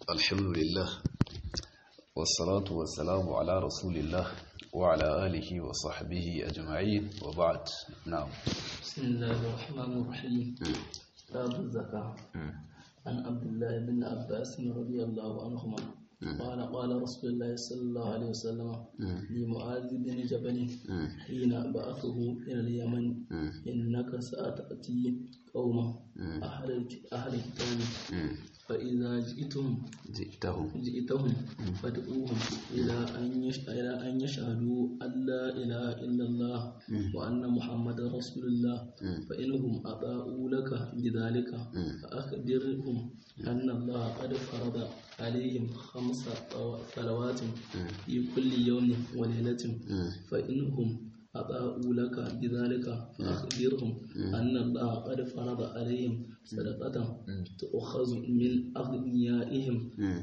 الحمد لله والصلاة والسلام على رسول الله وعلى آله وصحبه أجمعين وبعد نعم بسم الله الرحمن الرحيم باب الزكاة عن عبد الله بن عباس رضي الله عنهما قال قال رسول الله صلى الله عليه وسلم لمعاذ بن جبل حين بعثه إلى اليمن إنك ستأتي قوما أهل أهل الكتاب فإذا جئتم جئتهم جئتهم فادعوهم إلى أن يش- إلى أن يشهدوا أن لا إله إلا الله وأن محمد رسول الله فإنهم أطاعوا لك بذلك فأخبرهم أن الله قد فرض عليهم خمس صلوات في كل يوم وليلة فإنهم أطاعوا لك بذلك فأخبرهم أن الله قد فرض عليهم صدقة تؤخذ من أغنيائهم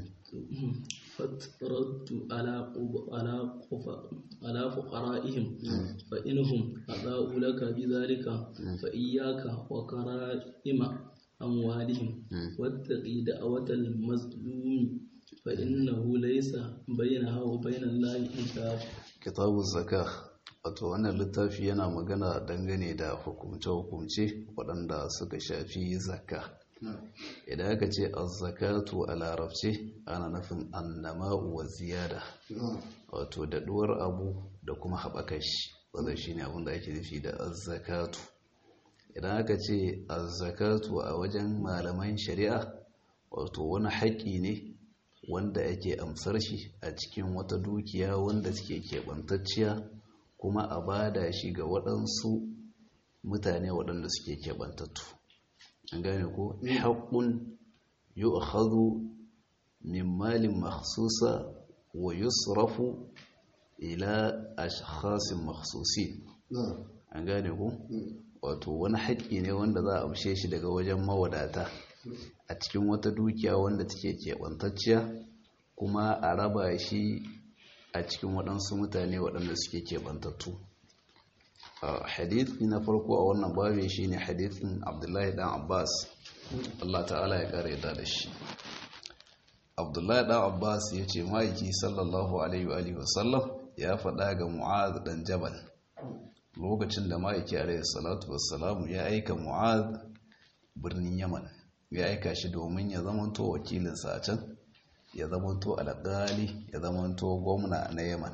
فترد على قب- على قف- على فقرائهم فإنهم أطاعوا لك بذلك فإياك وكرائم أموالهم واتقي دعوة المظلوم فإنه ليس بينها وبين الله حجاب kitabu zaka wato wannan littafi yana magana dangane da hukumce-hukumce waɗanda suka shafi zakka idan aka ce azzakatu a larabce ana nufin annama'u wa ziyada wato daɗuwar abu da kuma haɓaka shi wadda shi ne abinda ake nufi da azzakatu idan aka ce azzakatu a wajen malaman shari'a wato wani haƙƙi ne wanda ake amsar shi a cikin wata dukiya wanda suke keɓantacciya kuma a bada shi ga waɗansu mutane waɗanda suke keɓantattu an gane ko haƙƙun yu'khadhu min malin makhsusa wa yusrafu ila ashkhasin makhsusin an gane ko wato wani haƙƙi ne wanda za a amshe shi daga wajen mawadata a cikin wata dukiya wanda take keɓantacciya kuma a raba shi a cikin waɗansu mutane waɗanda suke keɓantattu hadithi na farko a wannan babi shi ne hadithin abdullahi ɗan abbas allah ta'ala ya ƙara yadda da shi abdullahi ɗan abbas ya ce ma'aiki sallallahu alaihi wa sallam ya faɗa ga mu'az ɗan jabal lokacin da ma'aiki alaihi salatu wassalamu ya aika mu'az birnin yaman ya aika shi domin ya zamanto wakilinsa a can ya zamanto alƙali ya zamanto gwamna na yaman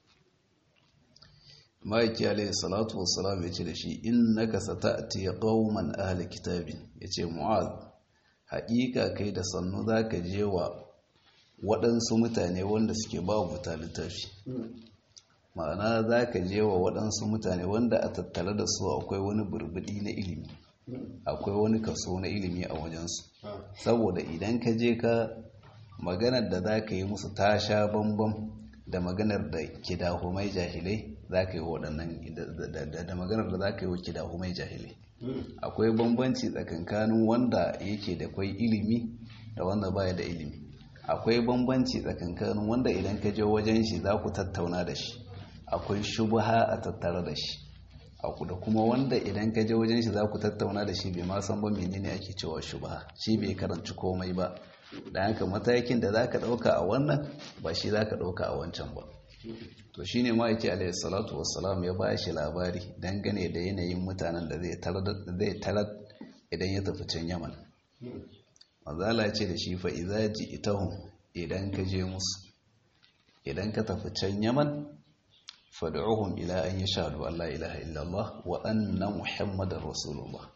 ma'aiki alaihi salatu wassalam ya ce da shi innaka sata'ti qauman ahli kitabin yace mu'az haƙiƙa kai da sannu zaka je wa waɗansu mutane wanda suke ba wuta littafi ma'ana zaka je wa waɗansu mutane wanda a tattare da su akwai wani burbudi na ilimi akwai wani kaso na ilimi a wajensu saboda idan ka je ka maganar da za ka yi musu ta sha bambam da maganar da kidahumai jahilai za ka yi waɗannan da maganar da za ka yi wa kidahumai jahilai akwai bambanci tsakankanin wanda yake da kwai ilimi da wanda baya da ilimi akwai bambanci tsakankanin wanda idan ka je wajen shi za ku tattauna da shi akwai shubha a tattare da shi aku da kuma wanda idan ka je wajen shi za ku tattauna da shi bai ma san ba menene ake cewa shubha shi bai karanci komai ba da haka matakin da za ka ɗauka a wannan ba shi za ka ɗauka a wancan ba to shi ne ma'aiki alayhi salatu wassalam ya ba shi labari dangane da yanayin mutanen da zai tarar idan ya tafi can yaman mazala ce da shi fa iza ji itahun idan ka je musu idan ka tafi can yaman fad'uhum ila an yashhadu an la ilaha illallah wa anna muhammadar rasulullah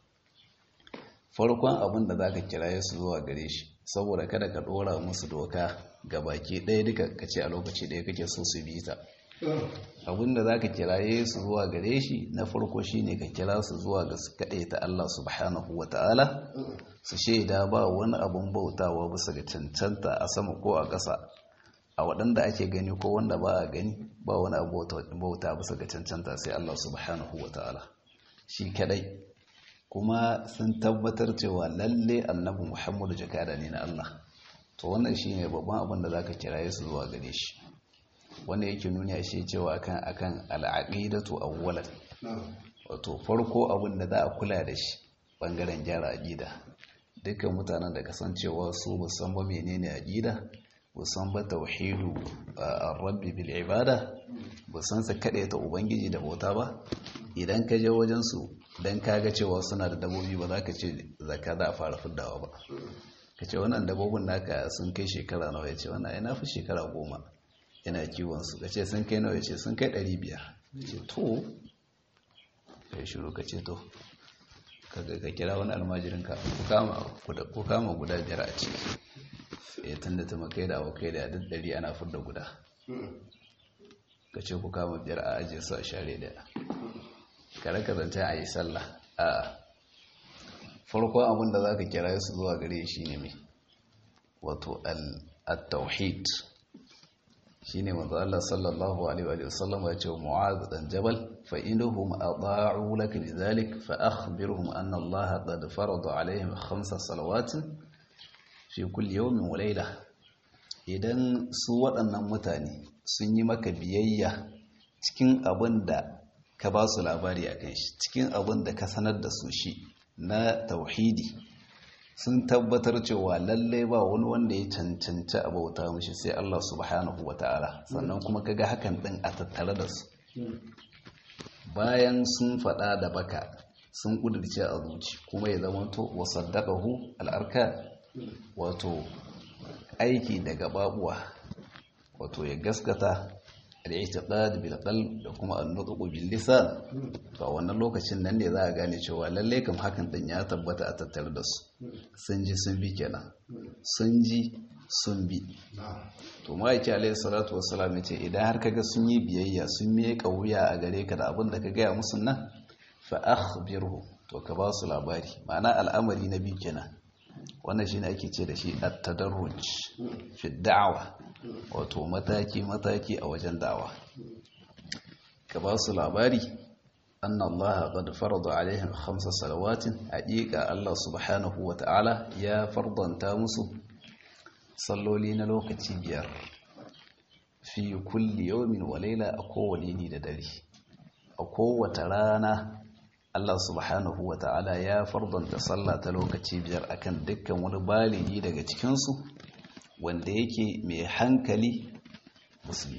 farkon abin da zaka kiraye su zuwa gare shi saboda kada ka dora musu doka ga baki ɗaya duka kace a lokaci ɗaya kake so su bi ta abin da zaka kiraye su zuwa gare shi na farko shine ka kira su zuwa ga su kaɗai ta Allah subhanahu ta'ala su shaida ba wani abin bautawa bisa ga cancanta a sama ko a ƙasa a waɗanda ake gani ko wanda ba a gani ba wani abu bauta bisa ga cancanta sai Allah subhanahu wa ta'ala shi kadai kuma sun tabbatar cewa lalle annabi Muhammadu jakada ne na Allah to wannan shine babban abin da zaka kiraye su zuwa gare shi wanda yake nuni a shi cewa akan akan al'aqidatu awwalan wato farko abin da za a kula da shi bangaren gyara aqida dukkan mutanen da kasancewa su musan ba menene aqida musan ba tauhidu ar-rabbi bil ibada musan sa kade ta ubangiji da bauta ba idan ka je wajen su dan kaga cewa suna da dabobi ba za ka ce zakka za a fara fiddawa ba ka ce wannan dabobin naka sun kai shekara nawa ya ce wannan ai na fi shekara goma yana kiwon su ka ce sun kai nawa ya ce sun kai ɗari biyar ce to ka yi shiru ka ce to ka kira wani almajirin ka ku kama guda biyar a ciki ya tun da ta makai da abokai da duk ɗari ana fudda guda ka ce ku kama biyar a ajiye su a share da kare ka zance a yi sallah a farko abin da za ka kira su zuwa gare shi ne mai wato al-tauhid shi ne wanzu Allah sallallahu Alaihi wasallam ya ce mu'az dan jabal fa inuhum adha'u laka lidhalik fa akhbirhum anna Allah qad farada alaihim khamsa salawatin fi kulli yawmin wa layla idan su waɗannan mutane sun yi maka biyayya cikin abin da ka ba su labari akan shi cikin abin da ka sanar da su shi na tauhidi sun tabbatar cewa lallai ba wani wanda ya cancanci a bauta mishi sai Allah subhanahu wa ta'ala sannan kuma kaga hakan din a tattare da su bayan sun faɗa da baka sun ƙudurce a zuci kuma ya zama to wa saddaqahu al'arka wato aiki daga babuwa wato ya gaskata al-i'tiqad bil qalb da kuma an-nutq bil lisan to wannan lokacin nan ne za a gane cewa lalle kam hakan din ya tabbata a tattare da su sun ji sun bi kenan sun ji sun bi to ma'aiki alayhi salatu wassalam ce idan har kaga sun yi biyayya sun miƙa wuya a gare ka da abin da ka gaya musu nan fa akhbirhu to ka ba su labari ma'ana al'amari na biyu kenan wannan shine ake ce da shi at-tadarruj fi da'wa wato mataki mataki a wajen da'wa ka ba su labari anna Allah qad farada alaihim khamsa salawatin haqiqa Allah subhanahu wa ta'ala ya fardanta musu salloli na lokaci biyar fi kulli yawmin wa layla a kowane ni da dare a kowace rana Allah subhanahu wa ta'ala ya fardanta sallah ta lokaci biyar akan dukkan wani baligi daga cikinsu wanda yake mai hankali musulmi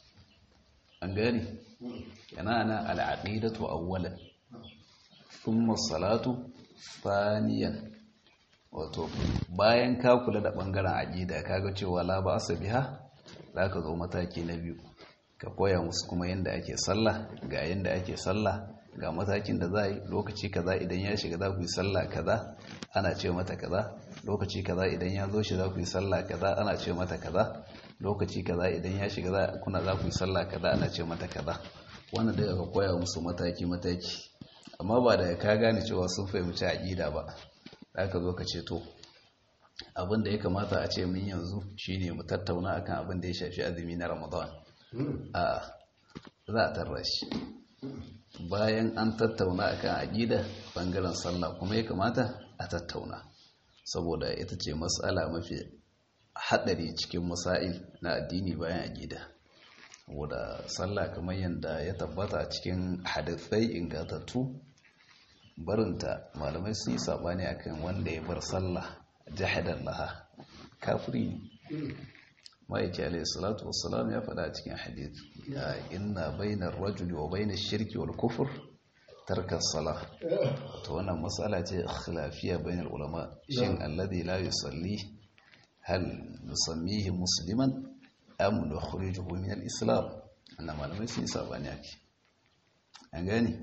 an gani yana na al'aqidatu awwalan thumma salatu thaniyan wato bayan ka kula da bangaren aqida kaga cewa la ba biha zaka zo mataki na biyu ka koya musu kuma yanda ake sallah ga yanda ake sallah ga matakin da za yi lokaci kaza idan ya shiga za ku yi sallah kaza ana ce mata kaza lokaci kaza idan ya zo shi za ku yi sallah kaza ana ce mata kaza lokaci kaza idan ya shiga za kuna za ku yi sallah kaza ana ce mata kaza wannan daga ka koya musu mataki mataki amma ba da ka gane cewa sun fahimci aqida ba za ka zo ka ce to abin da ya kamata a ce min yanzu shine mu tattauna akan abin da ya shafi azumi na Ramadan a za a tarra shi bayan an tattauna akan aqida bangaren sallah kuma ya kamata a tattauna saboda ita ce matsala mafi hadari cikin masail na addini bayan aqida saboda sallah kamar yadda ya tabbata a cikin hadisai ingantattu barinta malamai sun yi sabani akan wanda ya bar sallah jahadan laha kafiri ne ma'aiki alayhi salatu wassalam ya faɗa cikin hadith ya inna bainar rajuli wa bainar shirki wal kufur tarkar sala to wannan matsala ce khilafiya bainar ulama shin alladhi la yusalli hal nusammihi musliman am nukhrijuhu min al-islam annan malamai sun sabani ake an gane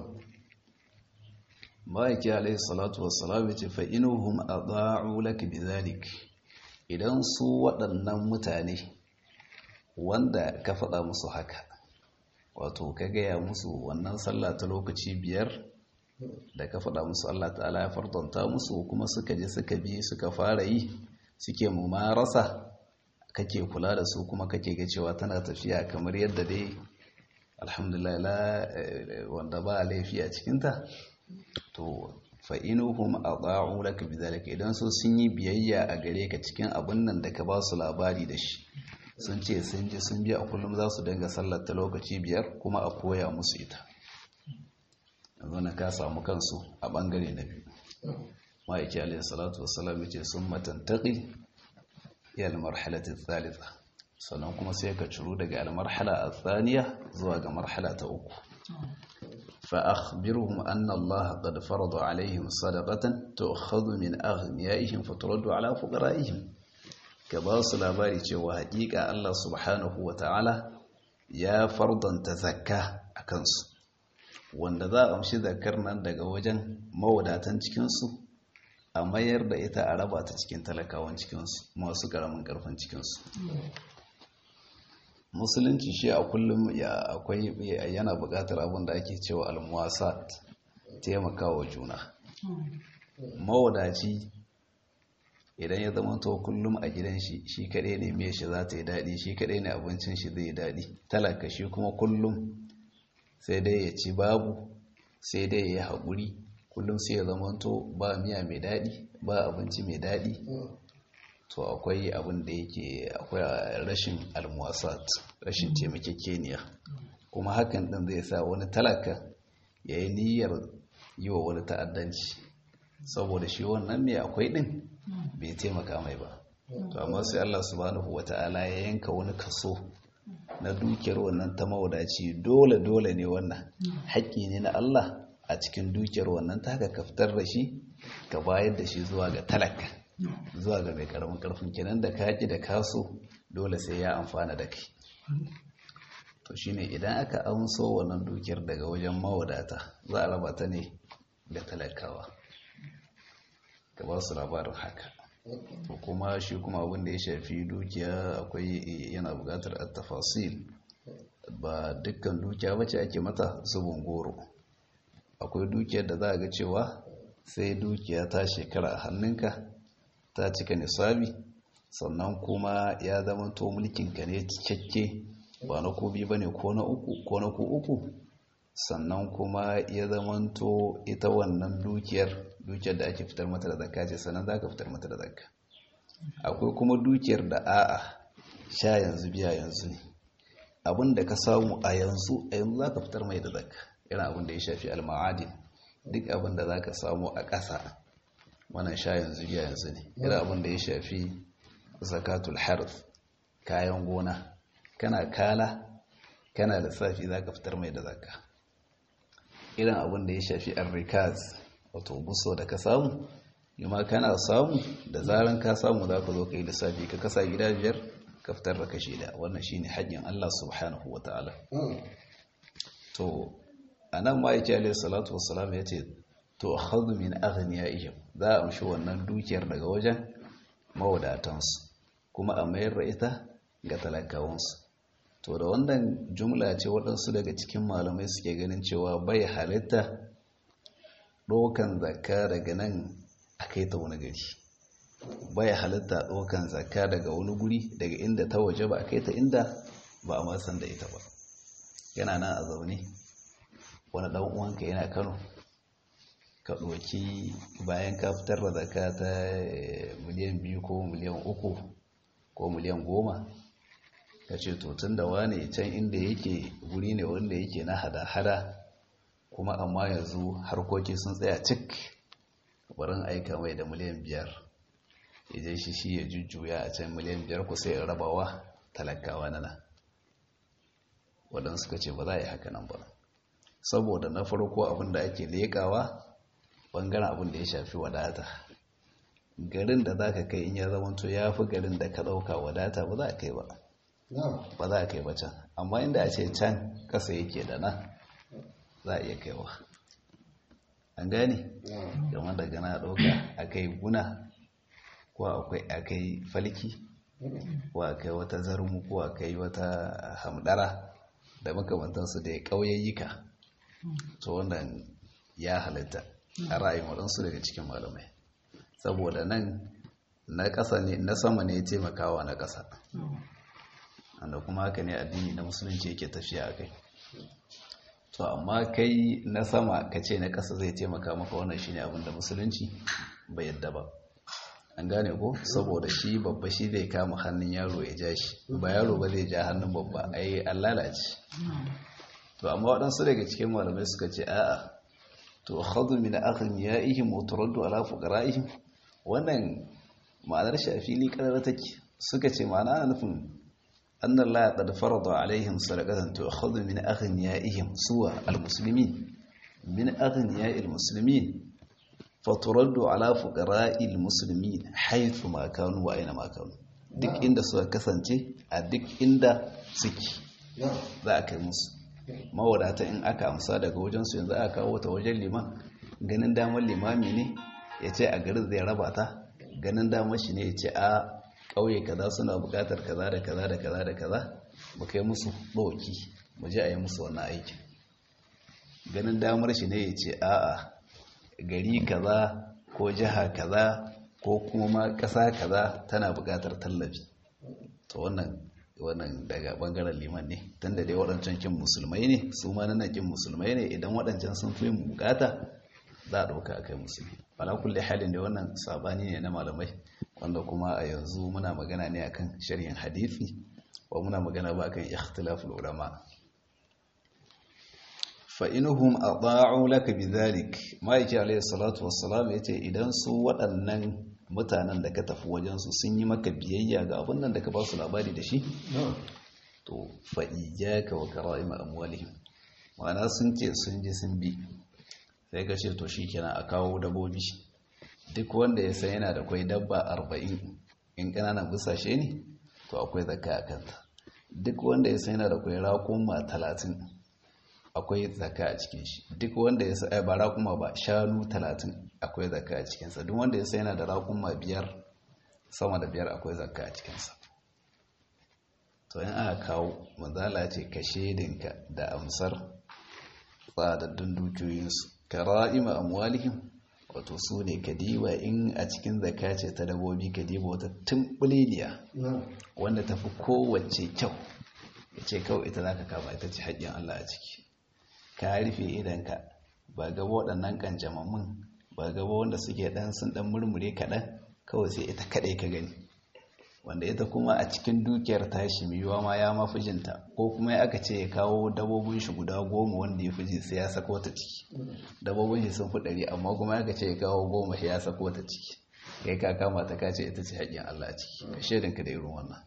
ma'aiki alayhi salatu wassalam ya ce fa inuhum adha'u lak bidhalik idan su waɗannan mutane wanda ka faɗa musu haka wato ka gaya musu wannan sallah ta lokaci biyar da ka faɗa musu Allah ta'ala ya fardanta musu kuma suka je suka bi suka fara yi suke mumarasa kake kula da su kuma kake ga cewa tana tafiya kamar yadda dai alhamdulillah la wanda ba laifi a cikinta to fa'inuhum a ɗa'u laka bizalika idan so sun yi biyayya a gare ka cikin abin nan da ka ba su labari da shi sun ce sun ji sun biya a kullum za su dinga sallar ta lokaci biyar kuma a koya musu ita yanzu na ka samu kansu a ɓangare na biyu ma'aiki alayhi salatu wassalam yace sun matantaqi ya almarhalati thalitha sannan kuma sai ka ciro daga almarhala athaniya zuwa ga marhala ta uku fa akhbirhum anna Allah qad farada alaihim sadaqatan tu'khadhu min aghniyaihim faturaddu ala fuqaraihim ka ba su labari cewa haƙiƙa Allah subhanahu wata'ala ya fardanta zakka a kansu wanda za a amshi zakkar nan daga wajen mawadatan cikinsu a mayar da ita a raba ta cikin talakawan cikinsu masu karamin karfin cikinsu musulunci shi a kullum ya akwai yana buƙatar abin da ake cewa almuwasat taimakawa juna mawadaci idan ya zama to kullum a gidan shi shi kaɗai ne mai shi za ta yi daɗi shi kaɗai ne abincin shi zai yi daɗi talaka shi kuma kullum sai dai ya ci babu sai dai ya yi haƙuri kullum sai ya zama to ba miya mai daɗi ba abinci mai daɗi to akwai abin da yake akwai rashin almuwasat rashin taimakekeniya kuma hakan ɗin zai sa wani talaka ya yi niyyar yi wa wani ta'addanci saboda shi wannan mai akwai ɗin bai taimaka mai ba to amma sai Allah subhanahu wata'ala ya yanka wani kaso na dukiyar wannan ta mawadaci dole dole ne wannan haƙƙi ne na Allah a cikin dukiyar wannan ta ka kaftar da shi ka bayar da shi zuwa ga talaka zuwa ga mai karamin karfin kenan da ka da kaso dole sai ya amfana da kai to shine idan aka amso wannan dukiyar daga wajen mawadata za a raba ta ne da talakawa ka ba su labarin haka to kuma shi kuma abin da ya shafi dukiya akwai yana buƙatar at-tafasil ba dukkan dukiya bace ake mata zubin goro akwai dukiyar da za a ga cewa sai dukiya ta shekara a hannunka ta cika nisabi sannan kuma ya zama to mulkinka ne cikakke ba na ko biyu bane ko na uku ko na ko uku sannan kuma ya zamanto ita wannan dukiyar dukiyar da ake fitar mata da zakka ce sannan za ka fitar mata da zakka akwai kuma dukiyar da a'a sha yanzu biya yanzu ne abin da ka samu a yanzu a yanzu za ka fitar mai da zakka irin abin da ya shafi alma'adin duk abin da za ka samu a ƙasa wannan sha yanzu biya yanzu ne irin abin da ya shafi zakatul harf kayan gona kana kala kana lissafi za ka fitar mai da zakka irin abin da ya shafi arrikaz wato buso da ka samu yamma kana samu da zaran ka samu za ka zo ka yi lissafi ka kasa gida biyar ka fitar da kashi da wannan shine hajjin Allah subhanahu wa ta'ala to anan ma yake alaihi salatu wassalam ya ce to akhadhu min aghniyaihim za a amshi wannan dukiyar daga wajen mawadatansu kuma a mayar da ita ga talakawansu to da wannan jumla ce waɗansu daga cikin malamai suke ganin cewa bai halitta ɗaukan zakka daga nan a kai ta wani gari bai halitta ɗaukan zakka daga wani guri daga inda ta waje ba a kai ta inda ba a masan da ita ba yana nan a zaune wani ɗan uwanka yana kano ka ɗauki bayan ka fitar da zakka ta miliyan biyu ko miliyan uku ko miliyan goma ka ce to tun da wane can inda yake guri ne wanda yake na hada-hada kuma amma yanzu harkoki sun tsaya cik barin aika mai da miliyan biyar idan shi shi ya jujjuya a can miliyan biyar ku sai rabawa talakawa nana waɗansu ka ce ba za a yi haka nan ba saboda na farko abin da ake leƙawa ɓangaren abin da ya shafi wadata garin da za ka kai in ya zamanto ya fi garin da ka ɗauka wadata ba za a kai ba ba za a kai ba can amma inda a ce can kasa yake da nan za a iya kaiwa an gane game da gana ɗauka a kai guna ko akwai a kai falki ko a kai wata zarmu ko a kai wata hamdara da makamantansu da ya ƙauyayyika to wannan ya halitta a ra'ayin waɗansu daga cikin malamai saboda nan na ƙasa ne na sama ne ya taimakawa na ƙasa wanda kuma haka ne addini na musulunci yake tafiya a kai to amma kai na sama ka ce na ƙasa zai taimaka maka wannan shi ne abinda musulunci bai yadda ba an gane ko saboda shi babba shi zai kama hannun yaro ya ja shi ba yaro ba zai ja hannun babba ai an lalace to amma waɗansu daga cikin malamai suka ce a'a to khadhu min aghniyaihim wa turaddu ala fuqaraihim wannan ma'anar shi a fili kadar take suka ce ma'ana ana nufin anna Allah qad farada alaihim sadaqatan tu'khadhu min aghniyaihim suwa almuslimin min aghniya'il muslimin faturaddu ala fuqara'il muslimin haythu ma kanu wa aina ma kanu duk inda suka kasance a duk inda suke za a kai musu mawadata in aka amsa daga wajensu yanzu aka kawo ta wajen liman ganin damar limami ne ya ce a garin zai raba ta ganin damar shi ne ya ce a ƙauye kaza suna buƙatar kaza da kaza da kaza da kaza mu kai musu ɗauki mu je a yi musu wannan aikin ganin damar shi ne ya ce a'a gari kaza ko jiha kaza ko kuma ƙasa kaza tana buƙatar tallafi to wannan wannan daga bangaren liman ne tun da dai waɗancan kin musulmai ne su ma nan kin musulmai ne idan waɗancan sun fi bukata za a ɗauka a kai musulmi ala kulle halin da wannan sabani ne na malamai wanda kuma a yanzu muna magana ne akan sharhin hadisi wa muna magana ba akan ikhtilaful ulama fa inhum ata'u laka bidhalik ma'aiki alayhi salatu wassalam yace idan su waɗannan mutanen da ka tafi wajensu sun yi maka biyayya ga abin nan da ka ba su labari da shi to fa'iyyaka wa kara'ima amwalihim ma'ana sun ce sun ji sun bi sai ka ce to shi kenan a kawo dabobi duk wanda ya san yana da kwai dabba arba'in in ƙananan busashe ne to akwai zakka a kanta duk wanda ya san yana da kwai raƙuma talatin akwai zakka a cikin shi duk wanda ya san ba raƙuma ba shanu talatin akwai zakka a cikinsa duk wanda ya san yana da raƙuma biyar sama da biyar akwai zakka a cikinsa to in aka kawo manzala ce ka shedinka da amsar tsadaddun dukiyoyinsu ka ra'ima amwalihim wato su ne ka diba in a cikin zakka ce ta dabobi ka diba wata tumbuliliya wanda tafi kowace kyau ya ce kawai ita za ka kama ita ce haƙƙin Allah a ciki ka rufe idanka ba gaba waɗannan ƙanjamammun ba gaba wanda suke ɗan sun ɗan murmure kaɗan kawai sai ita kaɗai ka gani wanda ita kuma a cikin dukiyar tashi yiwuwa ma ya mafi jinta ko kuma ya aka ce ya kawo dabobin shi guda goma wanda ya fi ji sai ya sako ta ciki dabobin shi sun fi ɗari amma kuma ya ce ya kawo goma ya sako ta ciki kai ka kama ta kace ita ce haƙƙin Allah a ciki ka shaidinka da irin wannan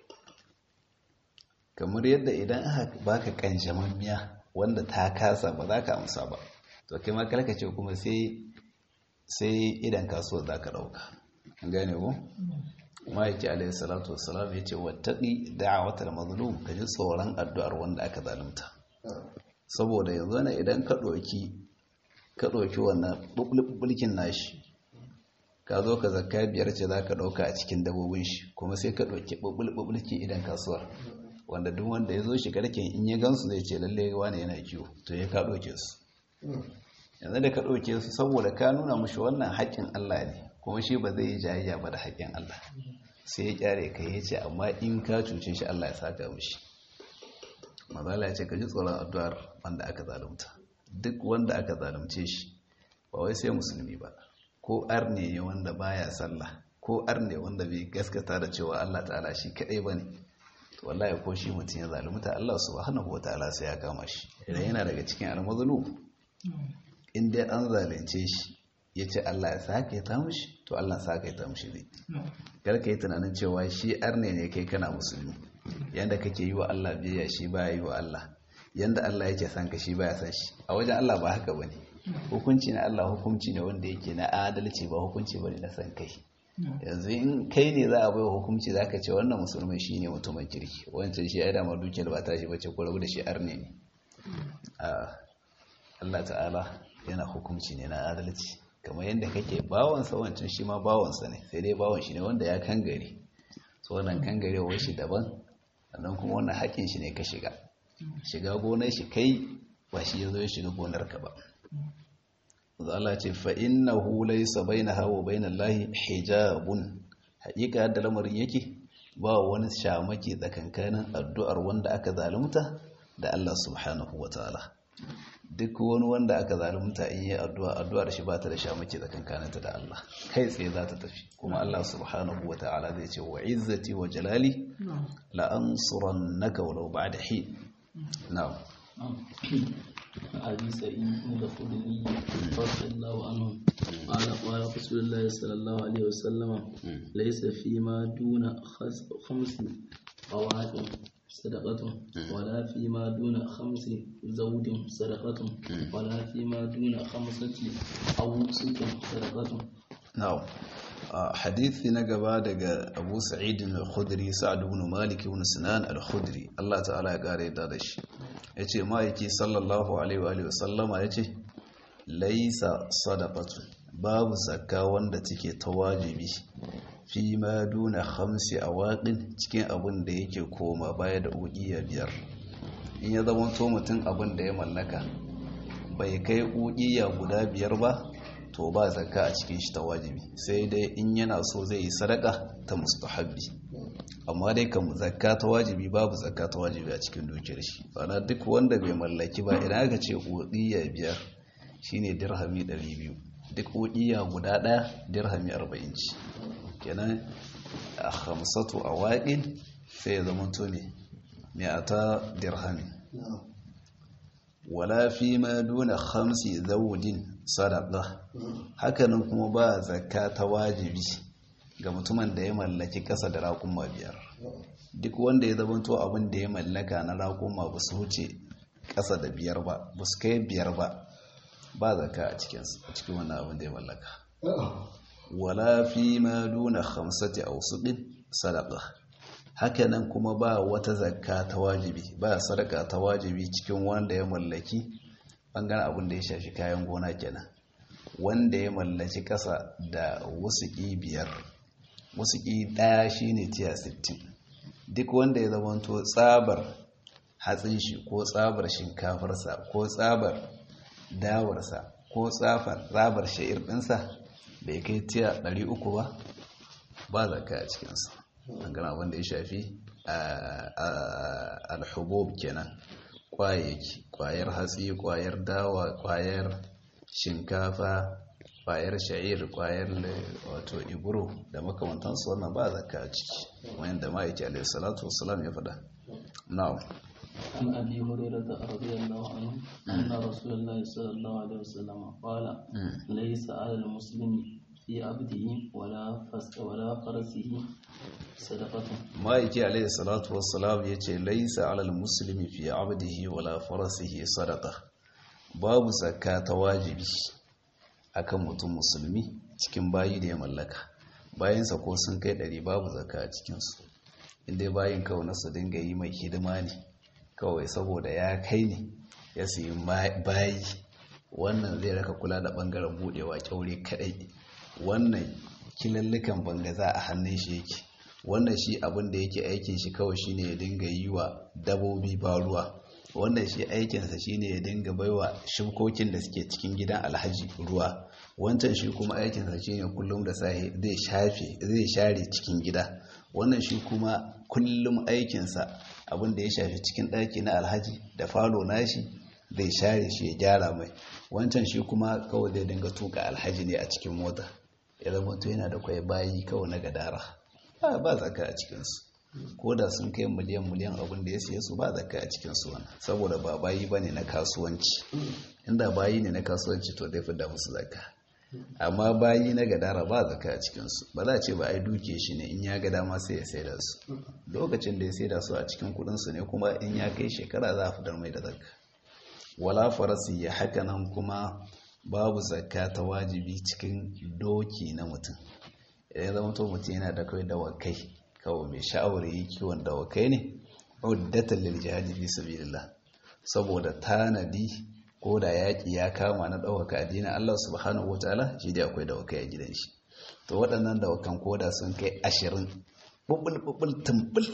kamar yadda idan aka baka kanjamammiya wanda ta kasa ba za ka amsa ba to kai ma ce kuma sai sai idan kasuwar za ka ɗauka gane ko ma'aiki alaihi salatu wassalam ya ce wattaƙi da'awatar mazlum ka ji tsoron addu'ar wanda aka zalunta saboda yanzu ne idan ka ɗauki ka ɗauki wannan bulkin nashi ka zo ka zakka biyar ce za ka ɗauka a cikin dabobin shi kuma sai ka ɗauki bulki idan kasuwar wanda duk wanda ya zo shi garken in ya gansu zai ce lalle wani yana kiwo to ya ka ɗauke su yanzu da ka ɗauke su saboda ka nuna mushi wannan haƙƙin Allah ne kuma shi ba zai yi jayayya ba da haƙƙin Allah sai ya kyare ka ya ce amma in ka cuce shi Allah ya saka mushi mazala ya ce ka ji tsoron addu'ar wanda aka zalunta duk wanda aka zalunce shi ba wai sai musulmi ba ko arne ne wanda baya sallah ko arne wanda bai gaskata da cewa Allah ta'ala shi kadai bane to wallahi ko shi mutum ya zalunta Allah subhanahu wataala sai ya kama shi idan yana daga cikin almazlum in dai an zalunce shi ya ce Allah ya sake ta mushi to Allah sake ta mushi zai karka yi tunanin cewa shi arne ne kai kana musulmi yanda kake yi wa Allah biyayya shi baya yi wa Allah yanda Allah yake san ka shi baya san shi a wajen Allah ba haka bane hukunci na Allah hukunci ne wanda yake na adalci ba hukunci bane na san kai yanzu in kai ne za a bai hukunci za ka ce wannan musulmi shi ne mutumin kirki wancan shi ya dama dukiyar ba ta shi bace ko rabu da shi arne ne Allah ta'ala yana hukunci ne na adalci kamar yadda kake bawansa wancan shi ma bawansa ne sai dai bawan shi ne wanda ya kangare so wannan kangarewar shi daban sannan kuma wannan haƙin shi ne ka shiga shiga gonar shi kai ba shi ya zo ya shiga gonar ka ba Allah ce fa innahu laysa bainaha wa bainallahi hijabun haƙiƙa yadda lamarin yake ba wani shamaki tsakankanin addu'ar wanda aka zalunta da Allah subhanahu wataala duk wani wanda aka zalunta in yi addu'a addu'ar shi ba ta da shamaki tsakankaninta da Allah kai tsaye za ta tafi kuma Allah subhanahu wa ta'ala zai ce wa izzati wa jalali la ansurannaka walau ba'da hin na'am أبي سعيد الخدري رضي الله عنه قال قال رسول الله صلى الله عليه وسلم ليس فيما دون خس- خمس قواعد صدقة ولا فيما دون خمس زوج صدقة ولا فيما دون خمسة أوسط صدقة na'am a hadithi na gaba daga Abu Sa'id al-Khudri Sa'd ibn Malik ibn Sinan al-Khudri Allah ta'ala ya kare da da shi yace ma'aiki sallallahu alaihi wa alihi wasallama yace laisa sadaqatu babu zakka wanda take ta wajibi fi ma duna khamsi awaqin cikin abin da yake koma baya da uqiya biyar in ya zama to mutum abin da ya mallaka bai kai uqiya guda biyar ba to ba zakka a cikin shi ta wajibi sai dai in yana so zai yi sadaka ta mustahabbi amma dai kan zakka ta wajibi babu zakka ta wajibi a cikin dukiyar shi bana duk wanda bai mallaki ba idan aka ce uqiya biyar shine dirhami 200 duk uqiya guda daya dirhami 40 ci kenan a khamsatu awaqin sai ya zama to ne mi'ata dirhami wala fi ma duna khamsi zawudin sadaqa hakanan kuma ba zakka ta wajibi ga mutumin da ya mallaki kasa da raƙuma biyar duk wanda ya zamanto abin da ya mallaka na raƙuma ba su wuce kasa da biyar ba ba su kai biyar ba ba zakka a cikin cikin wannan abin da ya mallaka wala fi ma duna khamsati awsuqin sadaqa hakanan kuma ba wata zakka ta wajibi ba sadaka ta wajibi cikin wanda ya mallaki bangaren abin da ya shafi kayan gona kenan wanda ya mallaki kasa da wusuki biyar wusuki daya shine tiya 60 duk wanda ya zamanto tsabar hatsin shi ko tsabar shinkafarsa ko tsabar dawarsa ko tsafar tsabar sha'ir ɗinsa bai kai tiya 300 ba ba zakka a cikinsa dangane abin da ya shafi alhubub kenan kwayayyaki kwayar hatsi kwayar dawa kwayar shinkafa kwayar sha'ir kwayar wato iburo da makamantansu wannan ba zakka a ciki wayan da ma'aiki alaihi salatu wassalam ya faɗa na'am عن أبي هريرة رضي الله عنه أن رسول الله صلى الله عليه وسلم قال ليس على المسلم في عبده ولا فس ولا فرسه صدقة ma'aiki alaihi salatu wassalam ya ce laisa alal musulmi fi abdihi wala farasihi sadaka babu zakka ta wajibi akan mutum musulmi cikin bayi da ya mallaka bayansa ko sun kai ɗari babu zakka a cikinsu inda bayin kawai na su dinga yi mai hidima ne kawai saboda ya kai ne ya siyi bayi wannan zai raka kula da ɓangaren buɗewa kyaure kaɗai wannan kilallukan bangaza a hannun shi yake wannan shi abin da yake aikin shi kawai shine ya dinga yi wa dabobi ba ruwa wannan shi aikinsa shine ya dinga baiwa shukokin da suke cikin gidan alhaji ruwa wancan shi kuma aikinsa shine kullum da safe zai shafe zai share cikin gida wannan shi kuma kullum aikinsa abin da ya shafi cikin ɗaki na alhaji da falo nashi zai share shi ya gyara mai wancan shi kuma kawai zai dinga tuka alhaji ne a cikin mota ya zama to yana da kwai bayi kawai na gadara ba ba zaka a cikinsu ko da sun kai miliyan miliyan abin da ya siye su ba zaka a cikinsu wani saboda ba bayi ba ne na kasuwanci inda bayi ne na kasuwanci to zai fi da musu zaka amma bayi na gadara ba zaka a cikinsu ba za a ce ba ai duke shi ne in ya ga dama sai ya saida su lokacin da ya saida su a cikin kudinsu ne kuma in ya kai shekara za a fitar mai da zakka wala farasi ya haka nan kuma babu zakka ta wajibi cikin doki na mutum idan ya zama to mutum yana da kawai dawakai kawai mai sha'awar yi kiwon dawakai ne uddatan lil jihadi fi sabilillah saboda tanadi ko da yaƙi ya kama na ɗaukaka addinin Allah subhanahu wataala shi dai akwai dawakai a gidan shi to waɗannan dawakan koda sun kai ashirin bubul bubul tumbul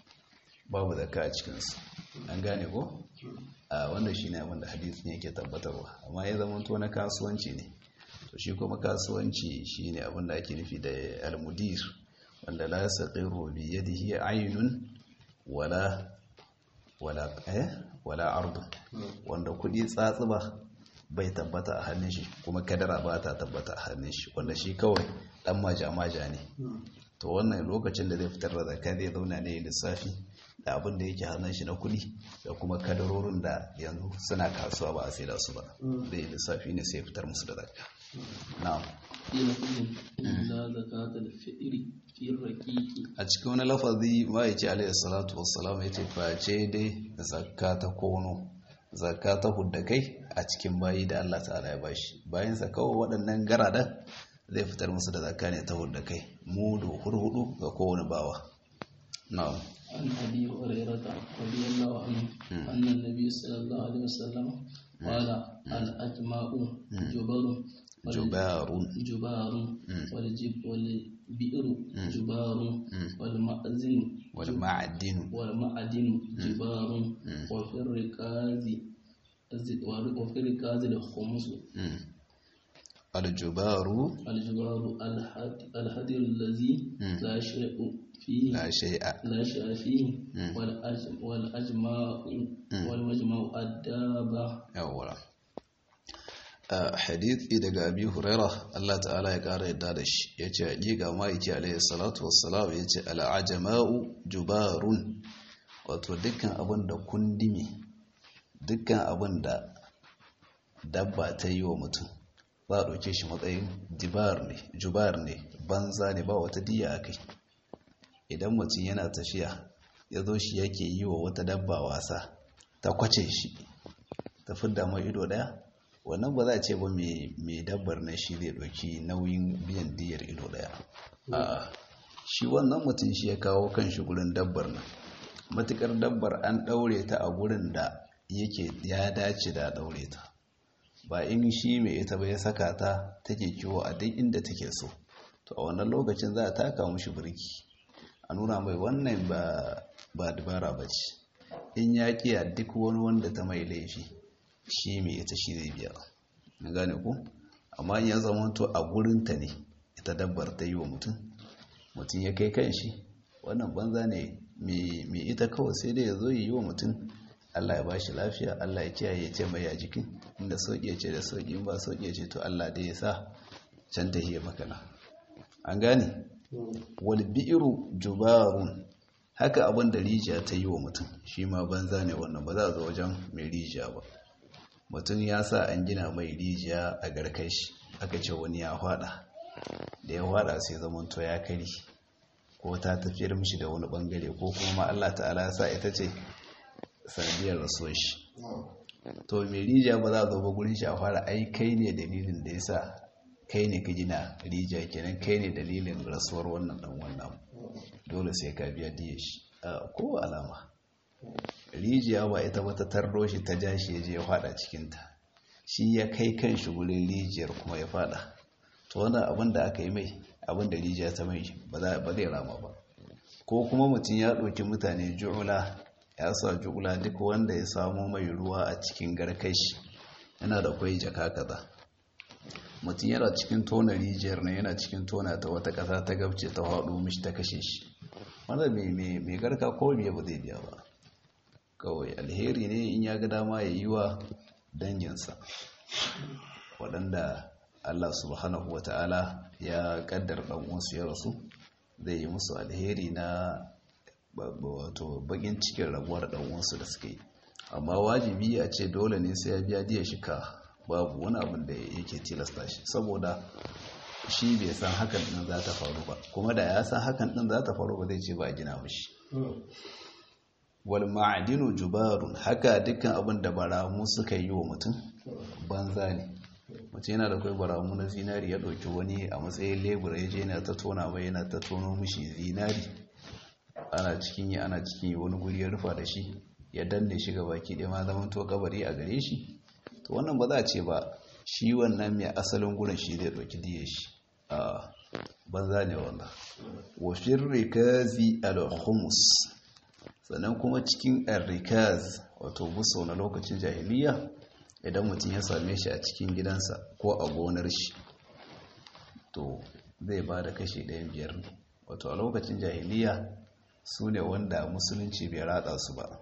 babu zakka a cikinsu an gane ko a wannan shi ne abinda hadisin yake tabbatarwa amma ya zama to na kasuwanci ne to shi kuma kasuwanci shi ne abinda ake nufi da almudir wanda la saqiru bi yadihi aynun wala wala eh wala ardu wanda kudi tsatsuba bai tabbata a hannun shi kuma kadara ba ta tabbata a hannun shi wanda shi kawai dan maja maja ne to wannan lokacin da zai fitar da zakka zai zauna ne lissafi da abin da yake hannun shi na kuɗi da kuma kadarorin da yanzu suna kasuwa ba a sai da su ba zai lissafi ne sai fitar musu da zakka na'am قيل فيهم إلا زكاة الفئر في الرقيق a cikin wani lafazi ma'aiki alaihi salatu wassalam ya ce face dai zakka ta kono zakka ta hudda kai a cikin bayi da Allah ta'ala ya bashi bayan sa kawai waɗannan garada zai fitar musu da zakka ne ta hudda kai mudu hurhudu ga kowane bawa na'am عن أبي هريرة رضي الله عنه أن النبي صلى الله عليه وسلم قال الأجماع جبر وال- jubarun جبار والجب والبئر جبار والمأذن wal ma'adinu والمعدن جبار وفي الركاز وفي الركاز الخمس aljubaru الجبار الحد- الحدر الذي لا شيء فيه la shay'a لا شيء فيه والأج- والأجماع والمجمع الدابة yawwa a hadithi daga abi huraira Allah ta'ala ya kara yadda da shi ya ce hakika ma'aiki alaihi salatu wassalam ya ce al'ajama'u jubarun wato dukkan abin da kundimi dukkan abin da dabba ta yi wa mutum za a ɗauke shi matsayin jibar ne jubar ne banza ne ba wata diya a kai idan mutum yana tafiya ya zo shi yake yi wa wata dabba wasa ta kwace shi ta fidda mai ido daya wannan ba za a ce ba mai dabbar na shi zai ɗauki nauyin biyan diyar ido daya a shi wannan mutum shi ya kawo kan shi gurin dabbar nan matukar dabbar an ɗaure ta a gurin da yake ya dace da ɗaure ta ba in shi mai ita ba ya saka ta take kiwo a duk inda take so to a wannan lokacin za a taka mushi birki a nuna mai wannan ba dabara ba ce in ya kiya duk wani wanda ta mai laifi shi mai ita shi zai biya na gane ku amma in ya zama to a gurinta ne ita dabbar ta yi wa mutum mutum ya kai kan shi wannan banza ne mai ita kawai sai dai ya zo yi wa mutum Allah ya ba shi lafiya Allah ya kiyaye ya ce mai ya jikin inda sauƙi ya ce da sauƙi in ba sauƙi ya ce to Allah dai ya sa can ta hiya makana an gane wal bi'ru jubarun haka abin da rijiya ta yi wa mutum shi ma banza ne wannan ba za a zo wajen mai rijiya ba mutum ya sa an gina mai rijiya a garkai shi aka ce wani ya hwada da ya hwada sai zaman to ya kari ko ta tafiyar mishi da wani bangare ko kuma Allah ta'ala ya sa ita ce sanadiyar rasuwar shi to mai rijiya ba za a zo ba gurin shi a fara ai kai ne dalilin da ya sa kai ne ka gina rijiya kenan kai ne dalilin rasuwar wannan dan wannan dole sai ka biya diya shi ko alama rijiya ba ita ba ta tarro shi ta ja shi ya je ya fada cikinta shi ya kai kan shi gurin rijiyar kuma ya fada to wannan abin da aka yi mai abin da rijiya ta mai ba zai rama ba ko kuma mutum ya ɗauki mutane ju'ula ya sa ju'ula duk wanda ya samu mai ruwa a cikin garkashi yana da kwai jaka kaza mutum yana cikin tona rijiyar ne yana cikin tona ta wata ƙasa ta gabce ta haɗu mishi ta kashe shi wanda mai garka ko biya ba zai biya ba kawai alheri ne in ya ga dama ya yi wa danginsa waɗanda allah subhanahu wa ta'ala ya ƙaddar ɗan'uwansu ya rasu zai yi musu alheri na wato bakin cikin rabuwar ɗan'uwansu da suka yi amma wajibi a ce dole ne sai ya biya diya shika babu wani abin da yake tilasta shi saboda shi bai san hakan din za ta faru ba kuma da ya san hakan din za ta faru ba zai ce ba gina mishi wal ma'adinu jubarun haka dukkan abin da baramu suka yi wa mutum banza ne mutum yana da kai baramu na zinari ya ɗauki wani a matsayin lebura ya je yana ta tona mai yana ta tono mishi zinari ana cikin yi ana cikin yi wani guri ya rufa da shi ya danne shi ga baki ɗaya ma zaman to kabari a gare shi to wannan ba za a ce ba shi wannan mai asalin gurin shi zai ɗauki diya shi a banza ne wannan wafin rikazi al-humus sannan kuma cikin rikaz wato buso na lokacin jahiliya idan mutum ya same shi a cikin gidansa ko a gonar shi to zai ba da kashi ɗayan biyar ne wato a lokacin jahiliya su ne wanda musulunci bai ratsa su ba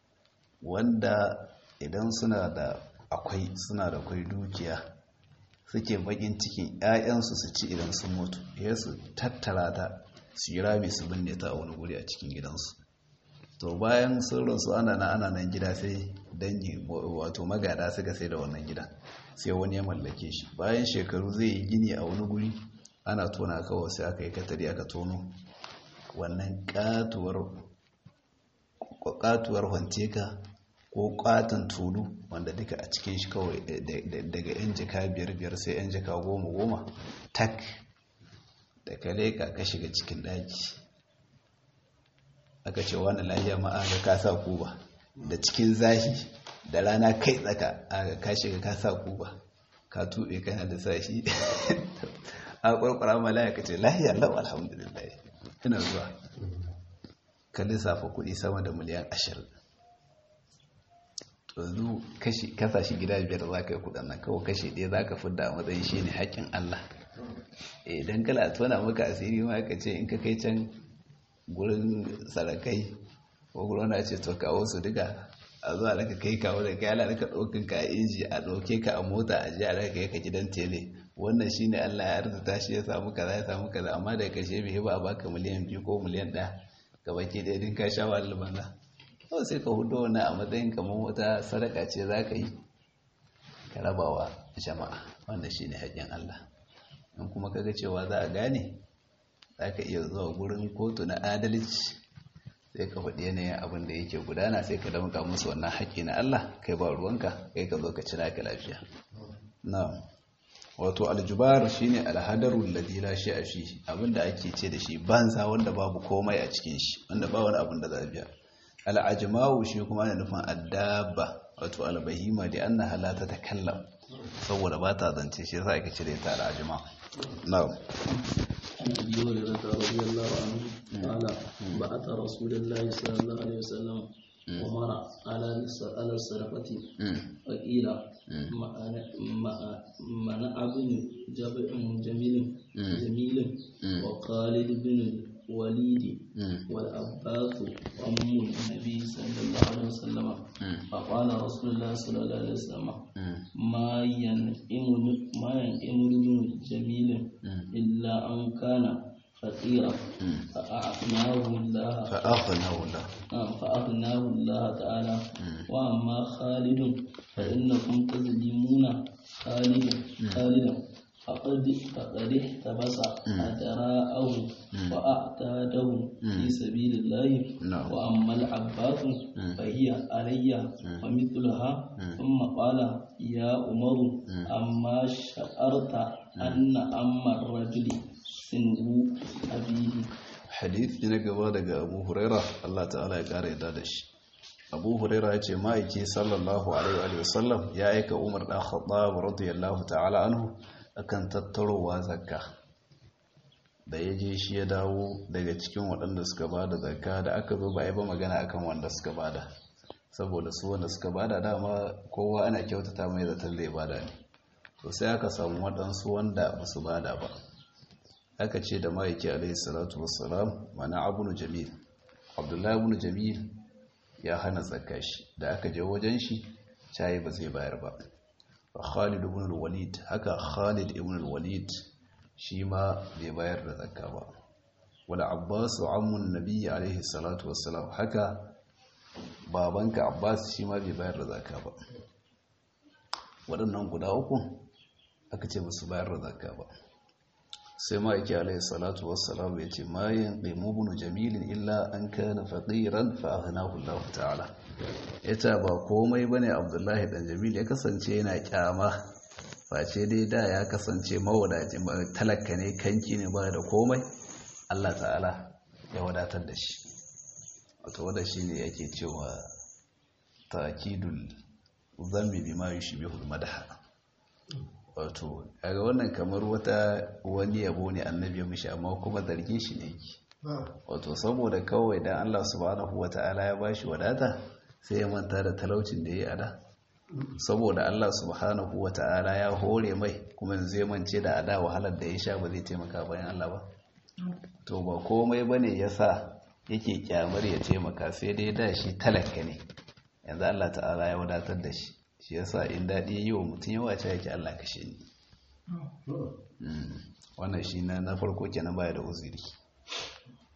wanda idan suna da akwai suna da kwai dukiya suke bakin cikin 'ya'yansu su ci idan sun mutu ya su tattara ta su yi rami su binne ta a wani guri a cikin gidansu to bayan sun rasu ana nan ana nan gida sai dangi wato magada suka sai da wannan gida sai wani ya mallake shi bayan shekaru zai yi gini a wani guri ana tona kawai sai aka yi katari aka tono wannan katuwar katuwar hanteka ko katon tulu wanda duka a cikin shi kawai daga yan jika biyar biyar sai yan jika goma goma tak da ka leka ka shiga cikin daki aka ce wani lahiya ma aka kasa kuba da cikin zahi da rana kai tsaka aka ka shiga kasa kuba ka tuɓe kana da sashi a ƙwarƙwara malaya ka ce lahiya lau alhamdulillah ina zuwa ka lissafa kuɗi sama da miliyan ashirin yanzu kasashe gida biyar za ka yi kudin nan kawai kashe ɗaya za ka fidda a matsayin shi ne haƙƙin Allah idan kala tona maka asiri ma ka ce in ka kai can gurin sarakai ko gurin na ce to kawo su duka a zuwa daga kai kawo da kai ala daga ɗaukin ka a inji a ɗauke ka a mota a ji a daga kai ka gidan tele wannan shi ne Allah ya arzuta shi ya samu kaza ya samu kaza amma da kashe bai ba a baka miliyan biyu ko miliyan ɗaya gabaki ɗaya din ka sha wahalar banza kawai sai ka hudu wani a matsayin kamar wata sadaka ce za ka yi ka rabawa jama'a wanda shi ne haƙƙin Allah in kuma kaga cewa za a gane za ka iya zuwa gurin kotu na adalci sai ka faɗi yanayin abin da yake gudana sai ka damka musu wannan haƙƙi na Allah kai ba ruwanka kai ka zo ka cira ka lafiya na wato aljubar shine alhadarul ladhi la shay'a fi abinda ake ce da shi banza wanda babu komai a cikin shi wanda ba wani abin da za biya al'ajmawu shi kuma ana nufin addaba wato albahima da annaha la tatakallam saboda ba ta zance shi yasa ake cire ta al'ajma na'am عن ابي هريره رضي الله عنه قال بعث رسول الله صلى الله عليه وسلم عمر على على الصدقه فقيل منع بن جبع جميل جميل وخالد بن الوليد والعباس أم النبي صلى الله عليه وسلم فقال رسول الله صلى الله عليه وسلم ما ينئم ما ينئم بن جميل إلا أن كان فقيرا فأعطناه الله فأغناه الله فأغناه الله تعالى وأما خالد فإنكم تظلمون خالدا خالدا فقد فقد احتبس أدراءه وأعتاده في سبيل الله وأما العباس فهي علي ومثلها ثم قال يا عمر أما شعرت أن أما الرجل سنه أبيه hadith na gaba daga abu huraira Allah ta'ala ya kara yadda da shi abu huraira ya ce ma'aiki sallallahu alaihi wa sallam ya aika umar dan khattab radiyallahu ta'ala anhu akan tattarowa zakka da ya je shi ya dawo daga cikin waɗanda suka bada zakka da aka zo ba a yi ba magana akan wanda suka bada saboda su wanda suka bada dama kowa ana kyautata mai zaton zai bada ne to sai aka samu waɗansu wanda ba su bada ba aka ce da ma'aiki alaihi salatu wassalam mana abunu jamil abdullahi abunu jamil ya hana zakka shi da aka je wajen shi cayi ba zai bayar ba Khalid ibn al-Walid haka Khalid ibn al-Walid shi ma bai bayar da zakka ba wala Abbas ammun Nabi alaihi salatu wassalam haka babanka Abbas shi ma bai bayar da zakka ba waɗannan guda uku aka ce musu bayar da zakka ba sai ma yake alaihi salatu wassalam ya ce ma yanqimu ibn jamil illa an kana faqiran fa aghnahu Allah ta'ala ita ba komai bane Abdullahi dan Jamil ya kasance yana kyama face dai da ya kasance mawadaci talaka ne kanki ne ba da komai Allah ta'ala ya wadatar da shi wato wanda shine yake cewa ta'kidul zammi bima yushbihu al-madha wato kaga wannan kamar wata wani yabo ne annabi ya mishi amma kuma zargin shi ne yake wato saboda kawai dan Allah subhanahu wata'ala ya bashi wadata sai ya manta da talaucin da yayi ada saboda Allah subhanahu wata'ala ya hore mai kuma yanzu ya mance da ada wahalar da ya sha ba zai taimaka bayan Allah ba to ba komai bane yasa yake kyamar ya taimaka sai dai da shi talaka ne yanzu Allah ta'ala ya wadatar da shi shi yasa in daɗi yi wa mutum yawa ce yake Allah kashe ni wannan shi na na farko kenan baya da uzuri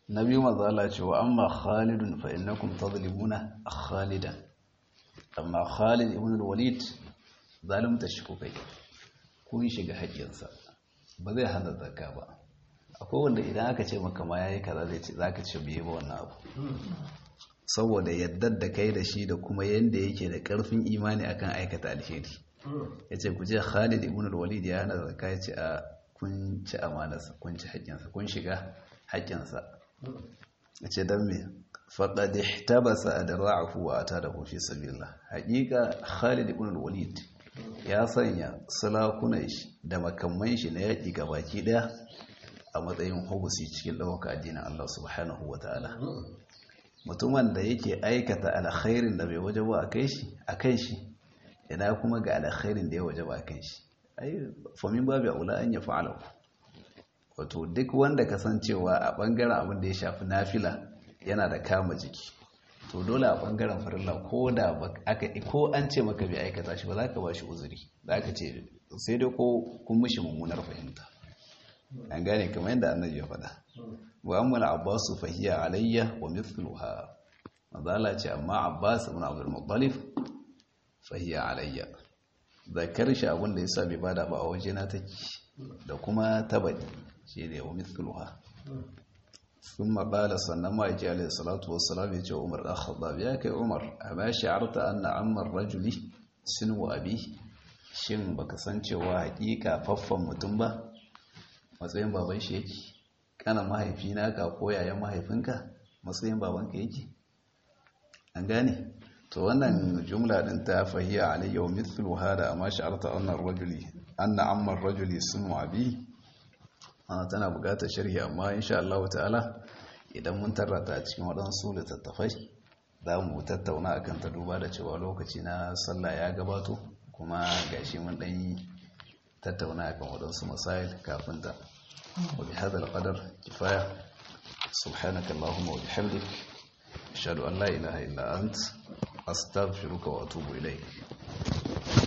na biyu mazala ce wa amma khalidun fa innakum tadlimuna khalidan amma khalid ibn al-walid zalimta shi kukai kun shiga haƙƙinsa ba zai hana zakka ba akwai wanda idan aka ce maka ma yayi kaza zai ce zaka ce bai ba wannan abu saboda yaddar da kai da shi da kuma yanda yake da karfin imani akan aikata alheri yace ku je Khalid ibn al-Walid ya hana zakka yace a kun ci amanarsa kun ci haƙƙinsa kun shiga haƙƙinsa yace dan me faqad ihtabasa adra'ahu wa atadahu fi sabilillah haƙiƙa Khalid ibn al-Walid ya sanya sulakunan shi da makamman shi na yaƙi gabaki ɗaya a matsayin hubusi cikin ɗaukaka addinin Allah subhanahu wa ta'ala mutumin da yake aikata alkhairin da bai waje ba a kai shi a kan shi ina kuma ga alkhairin da ya waje ba a kan shi ai famin babu aula an ya fa'ala wato duk wanda kasancewa a bangaren abin da ya shafi nafila yana da kama jiki to dole a bangaren farilla ko da aka ko an ce maka bai aikata shi ba za ka ba shi uzuri za ka ce sai dai ko kun mishi mummunar fahimta an gane kamar yadda annabi ya faɗa wa amma al-abbas fa hiya alayya wa mithluha mazala ce amma abbas ibn abdul muttalib fa hiya alayya zakar shi abin da yasa bai bada ba a waje na take da kuma tabadi shi ne wa mithluha ثم قال sannan ma yake alayhi salatu wassalam ya ce umar dan khattab ya kai umar amma sha'arta anna amma rajuli sinu abi shin baka san cewa hakika faffan mutum ba matsayin baban shi yake kana mahaifina ka ko yayan mahaifinka matsayin babanka yake an gane to wannan jumla din ta fahiya alayya wa mithlu hada amma sha'arta anna rajuli anna amma rajuli sinu abi ana tana bukatar sharhi amma insha Allah ta'ala idan mun tarrata a cikin waɗansu littattafai za mu tattauna akan ta duba da cewa lokaci na sallah ya gabato kuma gashi mun ɗan tattauna akan waɗansu masail kafin ta wa bi hadha al-qadar kifaya subhanaka allahumma wa bihamdik ashhadu an la ilaha illa ant astaghfiruka wa atubu ilayk